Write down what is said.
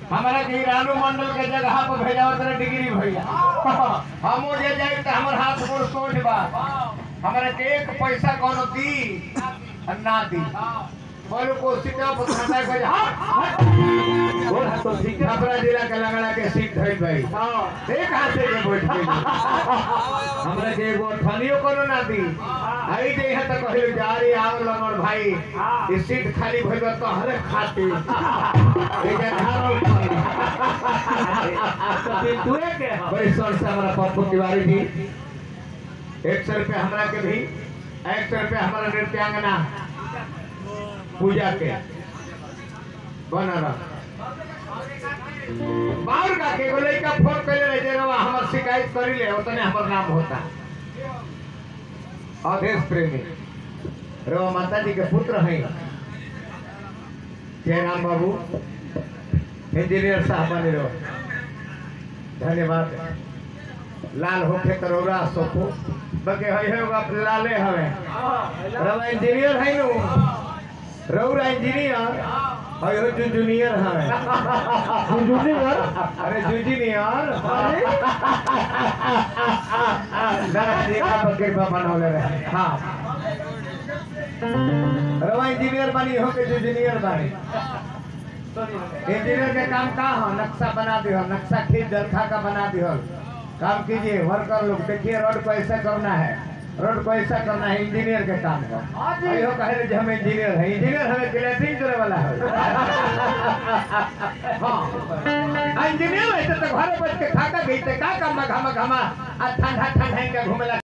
हमारा के रानू मंडल के जगह पर भेजा तेरे डिग्री भैया हम हो जे जाए तो हमार हाथ गोड़ सोच बा हमारा के एक पैसा कोनो दी आ ना दी बोलो कोशिश पर खाता को बोल तो ठीक है छपरा जिला के लगड़ा के सीट धइल भाई हाँ एक हाथ से के बैठ के हमरा के एगो ठनियो कोनो ना दी आई जे यहाँ तक कहले जा रे आओ लंगड़ भाई ई सीट खाली भइल बा तोहरे खातिर ए जे धारो तू के हाँ बड़ी सर से हमारा पप्पू तिवारी जी एक सौ रुपया हमरा के भी एक सौ रुपया हमारा नृत्यांगना पूजा के बना रहा बाहर का के बोले का फोन करे रहे जे रवा हमर शिकायत करी ले उतने हमर नाम होता अवधेश प्रेमी रवा माता जी के पुत्र हैं जयराम बाबू इंजीनियर साहब बने रहो धन्यवाद लाल होके तरोरा सोको बके हई है आप लाले हवे रवा इंजीनियर है नु रौरा इंजीनियर हई हो जू जूनियर हवे जूनियर अरे जूनियर दादा देखा बके बनौले रहे हां रवा इंजीनियर बनी हो के जूनियर बनी इंजीनियर के काम का हो नक्शा बना दियो नक्शा खींच दरखा का बना दियो काम कीजिए वर्कर लोग देखिए रोड को ऐसा करना है रोड को ऐसा करना है इंजीनियर के काम का अयो कहे रहे जे हम इंजीनियर है इंजीनियर हमें क्लैटिंग करे वाला है हाँ इंजीनियर है तो घरे बैठ के खाता गई का काम घमा घमा आ ठंडा ठंडा के घूमेला